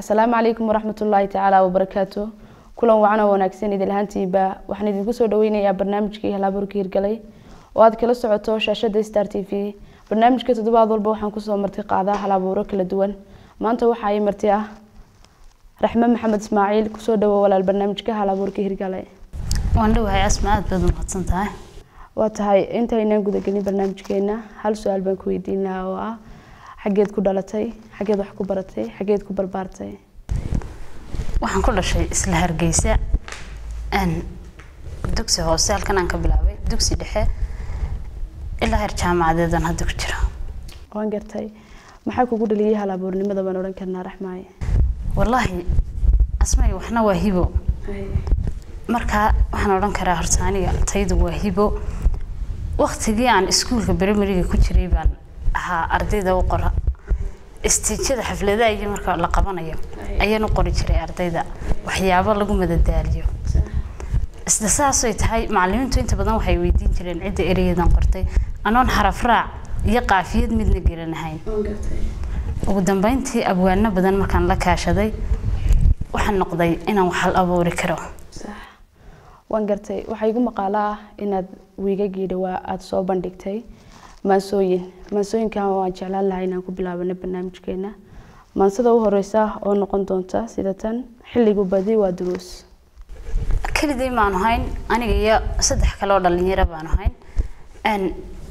asalaamu calaykum waraxmatullaahi tacaala wabarakaatu kulan wacan oo wanaagsan idil ahaantiiba waxaan idinku soo dhaweynayaa barnaamijkii halaburka hirgalay oo aad kala socoto shaashada star t v barnaamijka toddobaad walba waxaan kusoo marti qaadaa halabuuro kala duwan maanta waxaa ii marti ah raxme maxamed ismaaciil kusoo dhawo walaal barnaamijka halabuurka hirgalay waan dhawahay asma aad baad umahadsan tahay waa tahay intaynaan gudagelin barnaamijkeena hal su-aal baan ku weydiin lahaa oo ah xageed ku dhalatay xageed wax ku baratay xageed ku barbaartay waxaan ku dhashay isla hargeysa n dugsi hoose halkan aan ka bilaabay dugsi dhexe ilaa heer jaamacadeedan hadda ku jira waan gartay maxaa kugu dhaliyay halabuurnimada baan odhan karnaa raxmaaye wallaahi asmay waxna waa hibo markaa waxaan odhan karaa horta aniga taydu waa hibo waktigii aan iskuulka brimariga ku jiray baan ahaa ardayda u qora istiijada xafladaha iyo marka la qabanayo ayaan u qori jiray ardayda waxyaabo lagu madadaaliyo isla saasay tahay macalimiintu inta badan waxay weydiin jireen cidda ereyadan qortay anoon xaraf raac iyo qaafiyad midna gelanahayn ugu dambeyntii abwaano badan markaan la kaashaday waxaan noqday inaan waxal abuuri karo waan gartay waxaa igu maqaalo ah inaad wiigagii dhawaa aada soo bandhigtay maansooyin maansooyinkan waan jeclaan lahaa inaan ku bilaabano barnaamijkeena maansada u horeysa oo noqon doonta sida tan xilligu badi waa duruus keligay maanu hayn aniga iyo saddex kale oo dhalinyaro baanu hayn n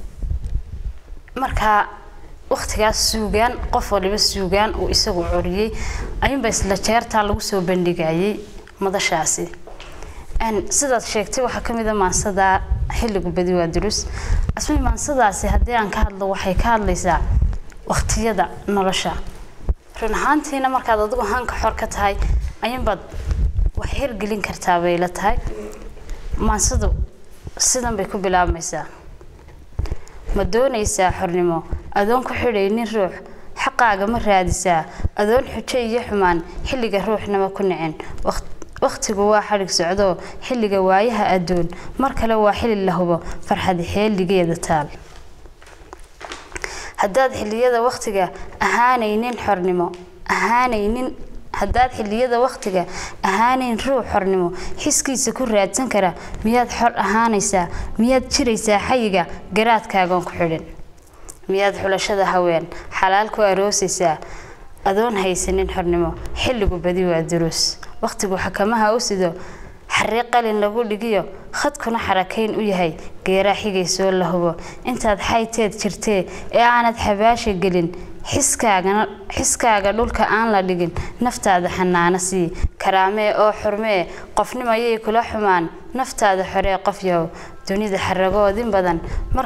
markaa waktigaas suugaan qof waliba suugaan uu isagu coriyey ayuunba isla jeertaa lagu soo bandhigayay madashaasi sidaad sheegtay waxaa ka mid a maansadaa xilligu badi waa durus asmay maansadaasi haddii aan ka hadlo waxay ka hadlaysaa waktiyada nolosha run ahaantiina markaad adigu hanka xor ka tahay ayuunbaad wax hirgelin kartaa bay la tahay maansadu sidan bay ku bilaabmaysaa ma doonaysaa xornimo adoon ku xidhaynin ruux xaqaaga ma raadisaa adoon xujo iyo xumaan xilliga ruuxnama ku nicin wakhtigu waa xadhig socdoo xilliga waayaha adduun mar kale waa xili la hubo farxadi xeeligeeda taal haddaad xilliyada wakhtiga ahaanaynin xornimo ahaanaynin haddaad xilliyada wakhtiga ahaanayn ruux xornimo xiskiisa ku raadsan kara miyaad xor ahaanaysaa miyaad jiraysaa xayiga garaadkaagoon ku xidhin miyaad xulashada haween xalaal ku aroosaysaa adoon haysanin xornimo xilligu badi waa duruus wakhtigu xakamaha u sido xarri qalin lagu dhigiyo khadkuna xarakayn u yahay geeraa xigaysoo la hubo intaad xayteed jirtee ee aanad xabaasha gelin xiskaaga dhulka aan la dhigin naftaada xanaano sii karaamee oo xurmee qofnimayay kula xumaan naftaada xoree qof yahow dunida xaragoodin badan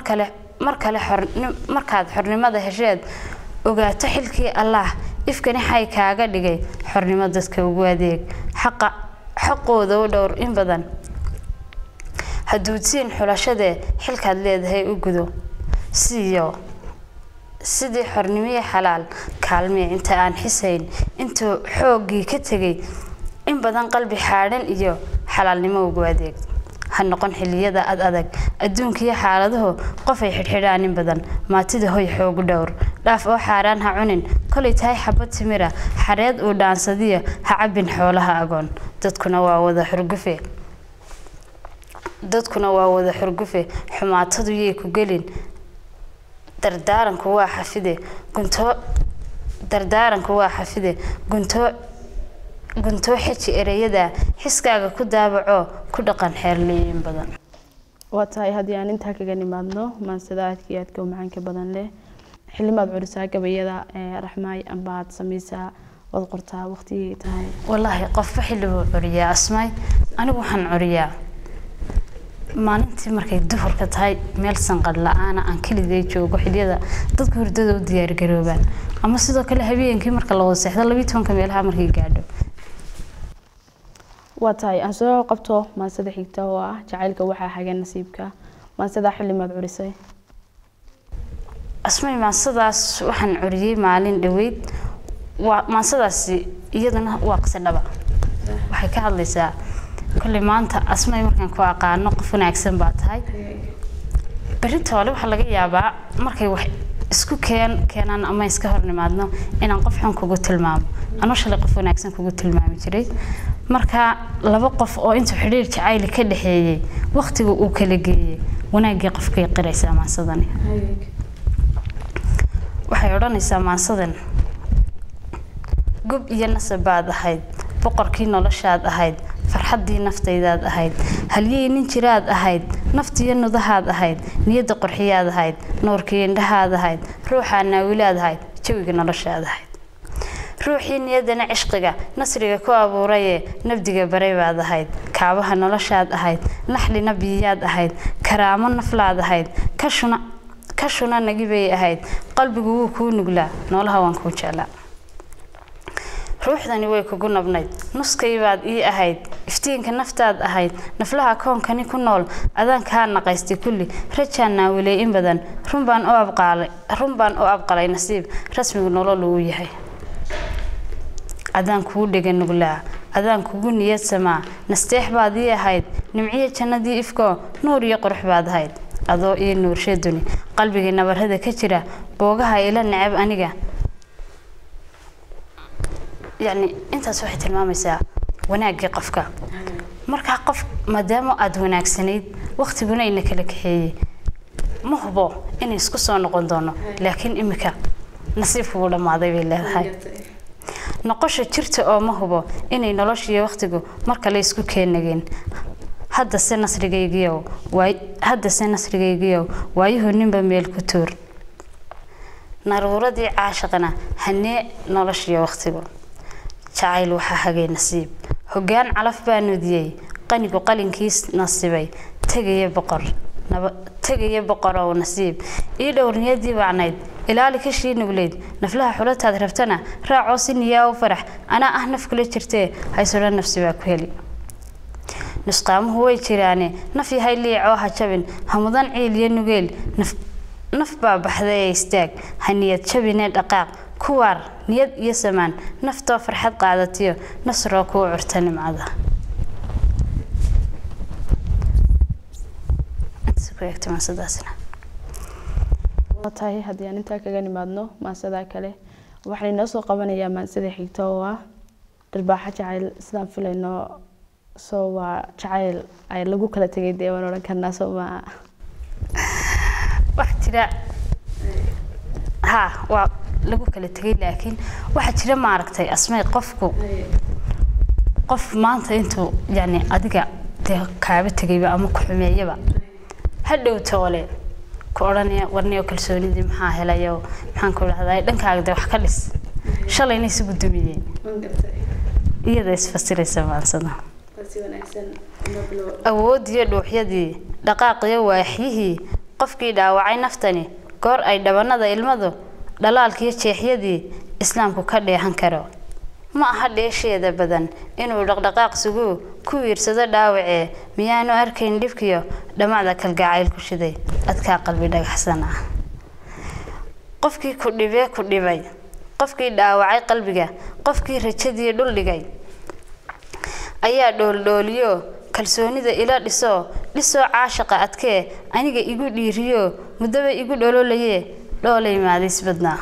markaad xornimada hesheed ogaato xilkii allaah ifkani xay kaaga dhigay xornimo dadka ugu adeeg xaqooda u dhowr in badan haduudsiin xulashadee xilkaad leedahay u gudo siiyo sidii xornimiye xalaal kaalmee inta aan xisayn intuu xooggii ka tegay in badan qalbi xaadhan iyo xalaalnimo ugu adeeg ha noqon xilliyada ad adag adduunkiiyo xaaladuhu qofay xidhxidhaan in badan maatida hoy xoogu dhowr dhaaf oo xaaraan ha cunin kolay tahay xabad timira xareed uu dhaansadiyo ha cabbin xoolaha agoon dadkuna waa wada xurgufe dadkuna waa wada xurgufe xumaatadu yay ku gelin dardaaranku waa xafide guntoo dardaaranku waa xafide guntoo guntoo xeji ereyada xiskaaga ku daabacoo ku dhaqan xeerleeyin badan waa tahay haddii aan intaa kaga nimaadno maansada aadka iyo aadka u macaanka badan leh xilimaad curisaa gabayada raxmaay amba aad samaysaa waad qortaa waqtigay tahay wallaahi qofba xilli buu curiyaa asmaay anigu waxaan curiyaa maalintii markay duhurka tahay meel sanqadh la-aana aan keligay joogo xiliyada dadku hurdada u diyaargaroobaan ama sidoo kale habeenkii marka la wada seexdo labiyi tobanka meelaha markay gaadho waa tahay aan soo qabto maansada xigta oo ah jacaylka waxaa hagan nasiibka maansada xilimaad curisay asmay maansadaas waxaan curiyey maalin dhaweyd waa maansadaasi iyaduna waa qisadhaba waxay ka hadlaysaa kolley maanta asmay markaan ku aqaano qof wanaagsan baa tahay berrinta hole waxaa laga yaabaa markay wax isku keen keenan ama iska hor nimaadno inaan qof xun kugu tilmaamo anuu shalay qof wanaagsan kugu tilmaami jiray marka laba qof oo intuu xidhiir jacayli ka dhexeeyey waqtiga uu kala geeyey wanaaggii qofkay qiraysaa maansadani waxay odhanaysaa maansadan gob iyo nasab baad ahayd boqorkii noloshaad ahayd farxaddii naftaydaad ahayd halyey nin jiraad ahayd naftiyo nudahaad ahayd niyadda qorxiyaad ahayd nuurkii indhahaad ahayd ruuxaa naawilaad ahayd jawiga noloshaad ahayd ruuxii niyaddana cishqiga nasriga ku abuurayee nabdiga baray baad ahayd kaabaha noloshaad ahayd naxli nabiyaad ahayd karaamo naflaad ahayd kashuna kashuna nagibay ahayd qalbigu wuu kuu nuglaa noolaha waan kuu jeclaa ruuxdani way kugu nabnayd nuskay baad ii ahayd iftiinka naftaad ahayd naflaha koonkani ku nool adaan kaa naqaystay kulli rajaan naawilay in badan runbaan u abqaalay runbaan u abqalay nasiib rasmigu nolol uu yahay adaan kugu dhega nuglaa adaan kugu niyad samaa nasteex baad ii ahayd nimciyo jannadii ifkoo nuur iyo qurux baad ahayd adoo ii nuurshe duni qalbigii nabarada ka jira boogaha ila necab aniga yacni intaas waxay tilmaamaysaa wanaaggii qofka markaa qof maadaama aada wanaagsanayd waqtiguna ina kala kaxeeyey ma hubo inay isku soo noqon doono laakiin imika nasiibkugu dhammaaday bay leedahay noqosha jirta oo ma hubo inay noloshiiyo waqtigu mar kale isku keenageen haddase nasrigaygiyow waay haddase nasrigaygiyow waayuhu ninba meel ku tuur naruuradii caashaqana hanee noloshiyo waqtigu jacayl waxaa hagay nasiib hoggaan calaf baa nudiyey qanigu qalinkiis nasibay tegaya boqor tegaya boqorow nasiib ii dhowr niyadii bacnayd ilaali kashii nugleyd naflaha xulataad rabtana raacoo si niyaa u farax anaa ah naf kula jirtee haysuna nafsi baa ku heli nusqaamuhu way jiraane naf yahay liicoo ha jabin hamudan ciil iyo nugeel naf baa baxday ee istaag ha niyad jabinee dhaqaaq kuwaar niyad iyo samaan naftoo farxad qaadatiyo nasroo kuu curta nimcada tahay haddii aan intaa kaga nimaadno maansadaa kale waxaan inoo soo qabanayaa maansada xigta oo ah dharbaaxo jacayl sidaan filayno soo waa jacayl ay lagu kala tegay dee waan odhan karnaa soo maa wax jira ha waa lagu kala tegay laakiin waxaa jira maaragtay asmay qofku qof maanta intuu yani adiga dee kaaba tegayba ama ku xumeeyaba hadhow toole ku odhanaya warniyo kalsoonidii maxaa helayo maxaan ku dhahdaa dhankaaga dee wax ka dhis shalayna isugu dumiyeen iyada isfasiraysa maansada awoodiyo dhuuxyadii dhaqaaqiyo waaxyihii qofkii dhaawacay naftani goor ay dhabanada ilmadu dhalaalkiyo jeexyadii islaamku ka dheehan karo ma aha dheesheeda badan inuu dhaqdhaqaaq suguu ku wiirsado dhaawacee miyaanu arkayn dhibkiyo dhammacda kalgacayl ku shiday adkaa qalbi dhagaxsan ah qofkii ku dhibee ku dhibay qofkii dhaawacay qalbiga qofkii rajadii dhul dhigay ayaa dhooldhooliyo kalsoonida ila dhisoo dhisoo caashaqa adkee aniga igu dhiiriyo muddaba igu dhololaye dhoolay maadiis badnaa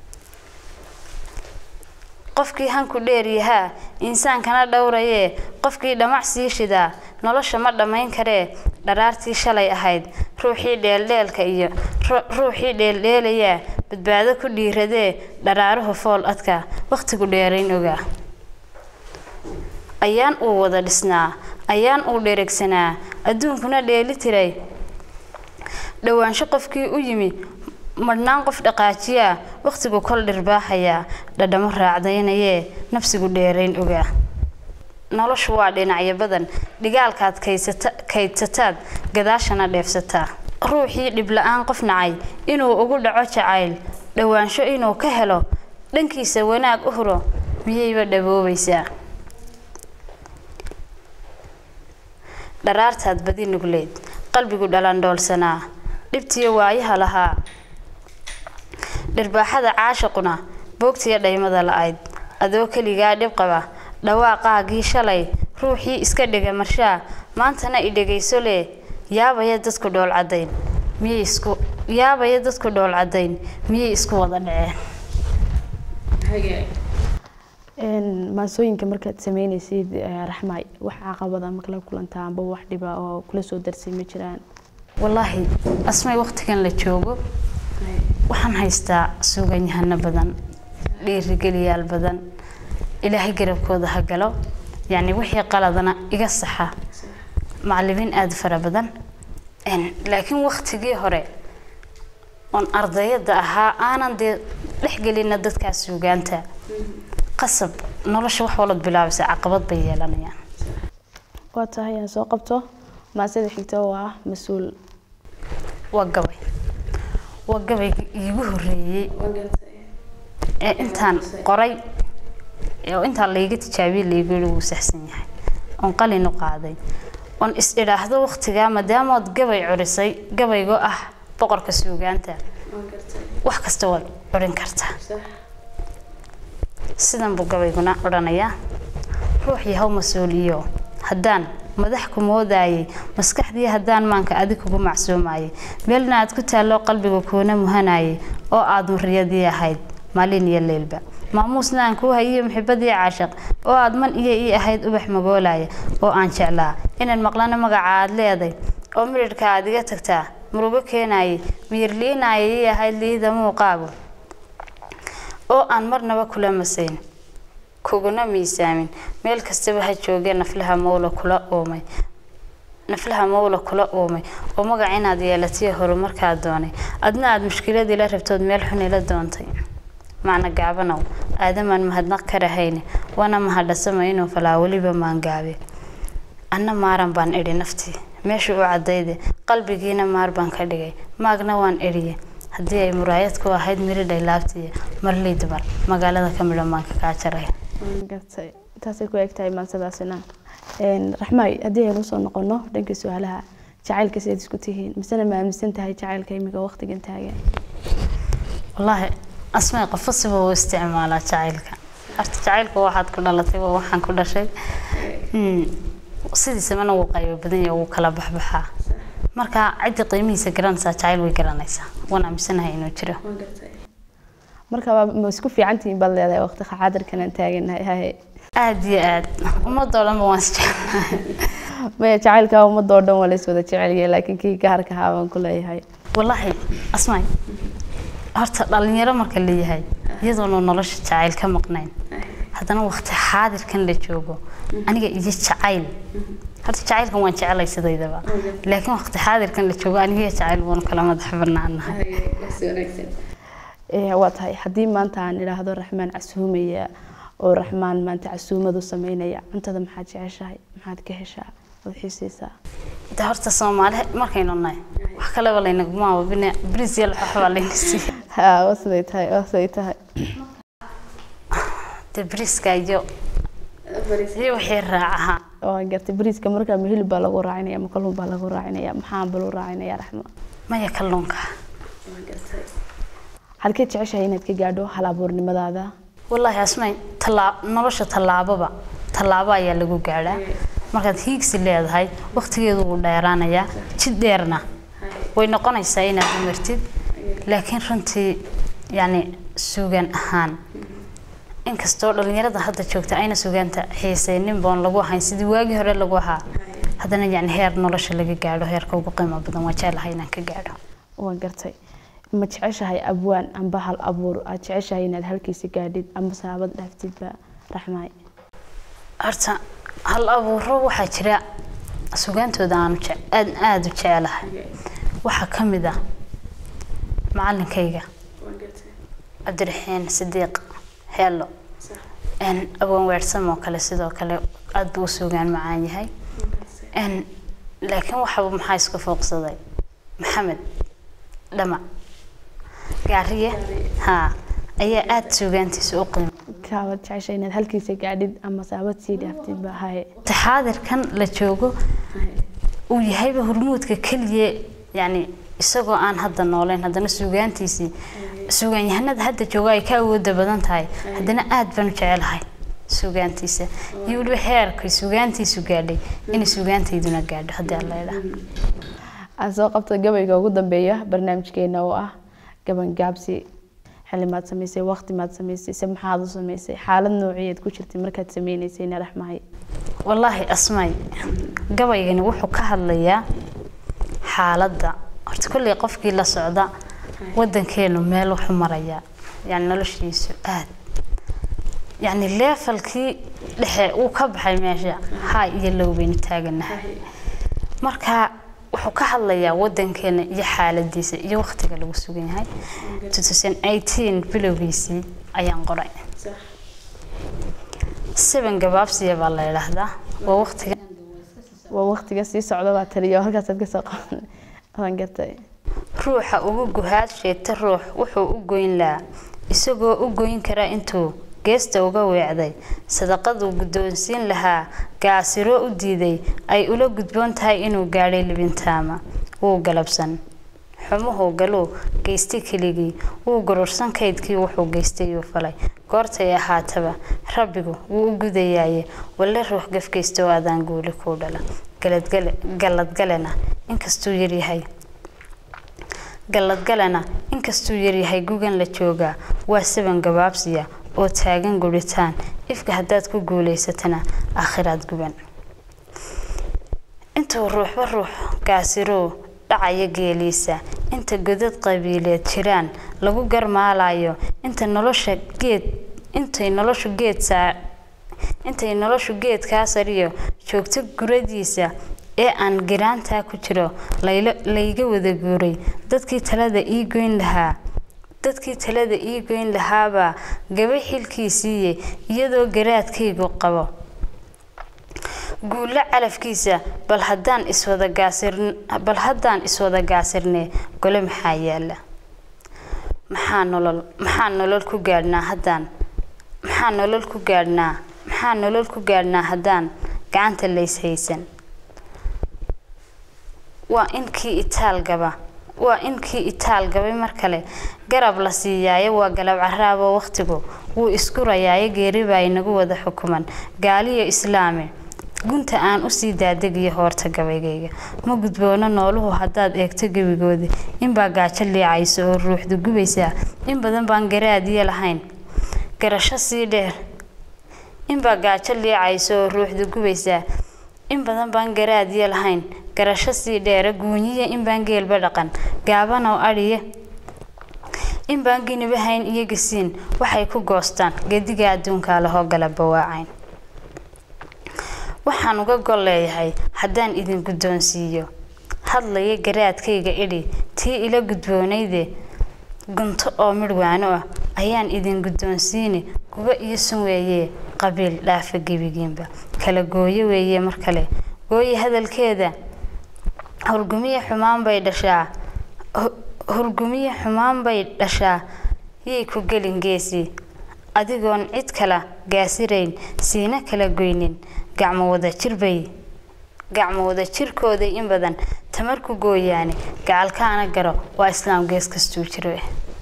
qofkii hanku dheeryahaa insaankana dhowrayee qofkii dhamac sii shidaa nolosha ma dhammayn karee dharaartii shalay ahayd ruuxii dheeldheelka iyo ruuxii dheeldheelayaa badbaado ku dhiiradee dharaaruhu fool adka wakhtigu dheerayn ogaa ayaan uu wada dhisnaa ayaan uu dheregsanaa adduunkuna dheeli tiray dhowaansho qofkii u yimi madhnaan qof dhaqaajiyaa wakhtigu kol dhirbaaxayaa dhadhamo raacdaynayee nafsigu dheerayn ogaa noloshu waa dhinacyo badan dhigaalkaad kaydsataad gadaashana dheefsataa ruuxii dhibla-aan qof nacay inuu ugu dhaco jacayl dhowaansho inuu ka helo dhankiisa wanaag u huro miyayba dhaboobaysaa dharaartaad badi nugleed qalbigu dhalandhoolsanaa dhibtiyo waayaha lahaa dhirbaaxada caashaquna boogtiyo dhaymada la-ayd adoo keligaa dhib qaba dhawaaqaagii shalay ruuxii iska dhega marshaa maantana i dhegayso lee yaabaya dadku dhool caddayn miyay isku yaabaya dadku dhool cadayn miyay isku wada dhaceen maansooyinka markaad sameynaysid raxmaay wax caqabada ma kala kulantaa amba wax dhiba oo kula soo darsay ma jiraan wallaahi asmay waqtigan la joogo waxaan haystaa suuganyahano badan dhiirigeliyaal badan ilaahay garabkooda ha galo yacni wixii qaladana iga saxa macallimiin aada fara badan laakiin waqtigii hore oon ardayada ahaa aanan dee dhexgelina dadkaas suugaanta qasab nolosha wax walad bilaabaysa caqabad bay yeelanayaan waa tahay aan soo qabto maasada xigta oo ah mas-uul waa gabay waa gabayga iigu horeeyey ee intaan qoray oo intaan layga tijaabiyey laygu yihi wuu saxsan yahay oon qalin u qaaday oon is idhaahdo waqtigaa maadaamood gabay curisay gabaygoo ah boqorka suugaanta wax kasta waad curin kartaa sidan buu gabayguna odhanayaa ruux yahow mas-uuliyo haddaan madax ku moodayay maskaxdii haddaan maanka adig kugu macsuumayay meelna aad ku taallo qalbiga kuuna muhanayay oo aad muriyadii ahayd maalin iyo leylba maamuusna aan kuu hayiyo muxibadii caashiq oo aad man iyo ii ahayd ubax magoolaya oo aan jeclaa inaan maqlana magaca aad leeday oo midhidhka aad iga tagtaa murugo keenayay miyirliinaya ii ahayd liida muuqaagu oo aan marnaba kula masayn kuguna miisaamin meel kastaba ha joogee naflaha mawla kula uumay naflaha mawla kula uumay oo magac inaad yeelatiyo horumarkaa doonay adna aada mushkiladii la rabtood meel xun ila doontay macna gaabanow aadamaan mahadnaq ka rahayne waana mahadhasama inuu falaa weliba maangaabe anna maaran baan idhi naftii meesha u cadayde qalbigiina maar baan ka dhigay maagna waan idhiye haddii ay muraayad ku ahayd miridhay laabtiya marlii dumar magaalada ka midhan baan ka kaa jaray gartay taasay ku eg tahay maansadaasina raxmaay haddii aynu usoo noqono dhanka su-aalaha jacaylka sidaad isku tihiin misena ma aaminsan tahay jacaylka imiga waqtigan taagan wallaahi asmay qofo siba u isticmaalaa jacaylka horta jacaylka waxaad ku dhalatay waa waxaan ku dhashay sidiisabana wuu qaybo badan yahay wuu kala baxbaxaa marka ciddii qiimihiisa garanaysaa jacayl way garanaysaa waan aaminsanahay inuu jiro marka ma isku fiicantihiin baad leedahay waqti xaadirkan aan taaganahay haye aada iyo aad ummadoo dhanba waan isjeclahay maya jacaylka ummadoo dhan waa la is wada jecelyahay laakiin kii gaarka ahaa baan ku leeyahay wallaahi asmaay horta dhalinyaro marka leeyahay iyadoonu nolosha jacayl ka maqnayn haddana waqti xaadirkan la joogo aniga iyo jacayl horta jacaylkan waan jecelay sidaydaba laakiin waqti xaadirkan la joogo aniga iyo jacayl waanu kala madax banaanahay waa tahay haddii maanta aan idhaahdo raxmaan casuumaya oo raxmaan maanta casuumadu sameynaya cuntada maxaad jeceshahay maxaad ka heshaa ood xiisaysaa de horta soomaali markaynu nahay wax kaleba laynaguma ababine bris iyo laxoox baa layna siiya ha waa siday tahay waa siday tahay de briska iyo iyo wixii raacaha waa gartay bariiska markaa ma hilib baa lagu raacinaya ma kalluun baa lagu raacinaya maxaa baluu raacinaya raxma maya kalluunka waxaad ka jeceshahay inaad ka gaadho hal abuurnimadaada wallaahi asmay talaa nolosha tallaababa tallaabo ayaa lagu gaadhaa markaad hiigsi leedahay waqtigeedu wuu dheeraanayaa jid dheerna way noqonaysaa inaad umartid laakiin runtii yacni suugaan ahaan inkastoo dhalinyarada hadda joogta ayna sugaanta xiisaynin boon lagu ahayn sidii waagii hore lagu ahaa haddana yacni heer nolosha laga gaadho heerka ugu qiimo badan waa jeclahay inaan ka gaadho waa gartay ma jeceshahay abwaan amba hal abuur aad jeceshahay inaad halkiisa gaadhid amba saabad dhaaftidba raxmaay horta hal abuuro waxaa jira sugaantooda aanu aad aada u jecelahay waxaa ka mid ah macalinkayga cabdiraxiin sidiiq heelo abwan weersam oo kale sidoo kale aada buu u sugaan macaan yahay laakiin waxaba maxaa isku fooqsaday maxamed dhamac gaariye haa ayaa aada suugaantiisa u qiimo kaawad jeceshahay inaad halkiisa gaadhid ama saabad sii dhaaftidba haye taxaadirkan la joogo uu yahayba hormuudka keliya yacni isagoo aan hadda nooleyn haddana suugaantiisii suugaanyahanada hadda jooga ay ka awooda badan tahay haddana aada baan u jecelahay suugaantiisa iyo weliba heerkay suugaantiisu gaadhay inay suugaantayduna gaadho haddii alla idhaa aan soo qabta gabayga ugu dambeeya barnaamijkeena oo ah gaban gaabsi xilli maad samaysay waqti maad samaysay se maxaad u samaysay xaalad noociyeed ku jirtay markaad sameynaysay narax mahay wallaahi asmay gabaygani wuxuu ka hadlayaa xaaladda horta kolley qofkii la socda wadankeenu meel wuxuu marayaa yani noloshiisu aad yani leefalkii dhexe uu ka baxay meesha haa iyo low baynu taaganahay marka wuxuu ka hadlayaa wadankeena iyo xaaladiisa iyo waqtiga lagu sugan yahay 2018 bilowgiisii ayaan qoray seven gabaabsiya baa la yidhaahdaa waa waqtiga waa waqtiga sii socda baa taliya halkaasaad kasoo qaban gartay ruuxa ugu guhaad sheegta ruux wuxuu u goyn lahaa isagoo u goyn kara intuu geesta uga weecday sadaqaduu guddoonsiin lahaa gaasiro u diiday ay ula gudboon tahay inuu gaadhay libintaama wuu galabsan xumuhuu galuu geystay keligii wuu gurursan kaydkii wuxuu geystay uu falay goortay ahaataba rabbigu wuu u gudayaaye walle ruux gafgeysta oo adaan guuli kuu dhala galladgalena inkastuu yaryahay galladgalena inkastuu yaryahay gugan la joogaa waa saban gabaabsiya oo taagan guritaan ifka haddaad ku guulaysatana aakhiraad guban intuu ruuxba ruux gaasiroo dhacaya geeliisa inta godad qabiileed jiraan lagu garmaalayo inta nolosha geed intay noloshu geed saa intay noloshu geedkaa sariyo joogto guradiisa ee aan giraantaa ku jiro layga wada guuray dadkii talada ii goyn lahaa dadkii talada ii goyn lahaabaa gaba xilkiisiiye iyadoo garaadkaygu qabo guulo calafkiisa bal haddaan iswada gaasir bal haddaan iswada gaasirnee gole maxaa yaala maxaa nolol maxaa nolol ku gaadhnaa haddaan maxaa nolol ku gaadhnaa maxaa nolol ku gaadhnaa haddaan gacanta lays haysan waa inkii itaal gaba waa inkii itaal gabay mar kale garab la siiyaayo waa galab caraabo waqtigu wuu iskurayaayo geeri baa inagu wada xukuman gaaliyo islaami gunta aan usii daadegiyo hoorta gabaygayga ma gudboono nooluhu haddaad eegto gebigoodi inbaa gaajo liicayso oo ruuxdu gubaysaa in badan baan garaadiyo lahayn garasho sii dheer inbaa gaajo liicayso oo ruuxdu gubaysaa in badan baan garaadiyo lahayn garasho sii dheera guunyiya inbaan geelba dhaqan gaabanow adhiye inbaan giniba hayn iyo gasiin waxay ku goostaan gediga adduunkaa lahoo gala bawaacayn waxaan uga gol leeyahay haddaan idin guddoonsiiyo hadlaya garaadkayga idhi tii ila gudboonayde gunto oo midhwaano ah ayaan idin guddoonsiini guba iyo sun weeye qabiil dhaafa gebigiinba kala gooyo weeye mar kale gooye hadalkeeda hurgumiye xumaan bay dhashaa hurgumiye xumaan bay dhashaa yay ku gelin geesii adigoon cid kala gaasirayn siina kala goynin gacmo wada jirbay gacmo wada jirkooday in badan tamar ku gooyaane gacalkaana garo waa islaam gees kastuu jiro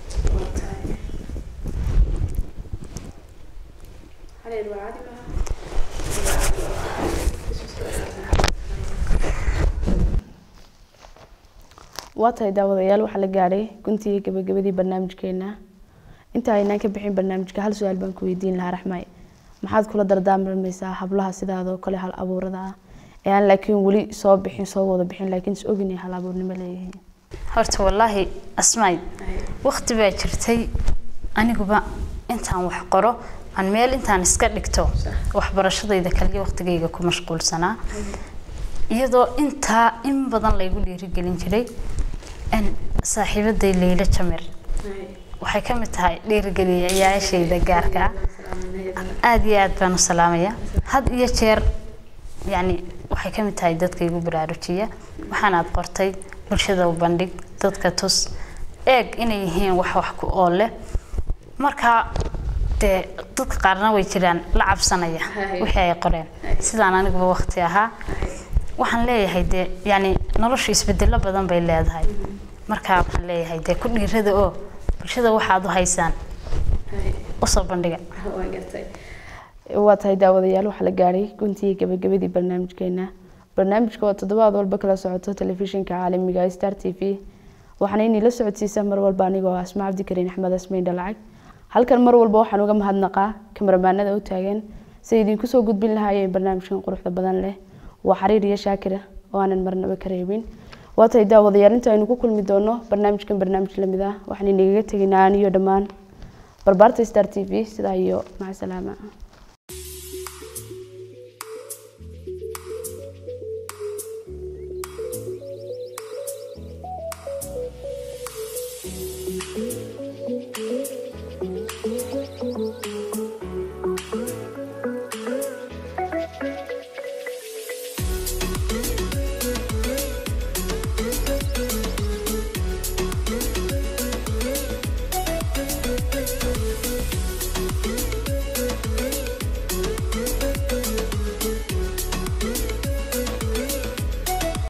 waa tahay daawadayaal waxaa la gaadhay guntii gabagabadii barnaamijkeena inta aynaan ka bixin barnaamijka hal su-aal baan ku weydiin lahaa raxmay maxaad kula dardaarmaysaa hablaha sidaadoo kale hal abuurada ah ee aan laakiin weli soo bixin soo wada bixin laakiin is ogin hal abuurnimo leeyihiin horta wallaahi asmaay waqti baa jirtay aniguba intaan wax qoro aan meel intaan iska dhigto waxbarashadayda kaliya waqtigayga ku mashquulsanaa iyadoo intaa in badan laygu dhiirigelin jiray saaxiibaday leyla jamir waxay ka mid tahay dhiirigeliyayaashayda gaarka ah aada iyo aada baan u salaamaya had iyo jeer yacni waxay ka mid tahay dadka igu baraarujiya waxaanaad qortay bulshada u bandhig dadka tus eeg inay yihiin wax wax ku ool leh markaa dee dadka qaarna way jiraan la cabsanaya wixii ay qoreen sidaan aniguba waqti ahaa waxaan leeyahay dee yani noloshu isbedelo badan bay leedahay markaa waxaan leeyahay dee ku dhiirada oo bulshada waxaad u haysaan usoo bandhiga waa tahay daawadayaal waxaa la gaadhay guntii gabagabadii barnaamijkeena barnaamijka oo toddobaad walba kala socoto telefishinka caalamiga ee star t v waxaana inii la socodsiisaa mar walba anigoo ah asma cabdikariin axmed asmaydha lacag halkan mar walba waxaan uga mahadnaqaa kamaramaanada u taagan siay idinku soo gudbin lahaayeen barnaamijkan quruxda badan leh waa xariir iyo shaakira oo aanan marnaba ka reebin waa tahay daawadayaal inta aynu ku kulmi doono barnaamijkan barnaamij lamid ah waxaan inagaga tegaynaa aniyo dhammaan barbaarta star t v sidaa iyo maca salaama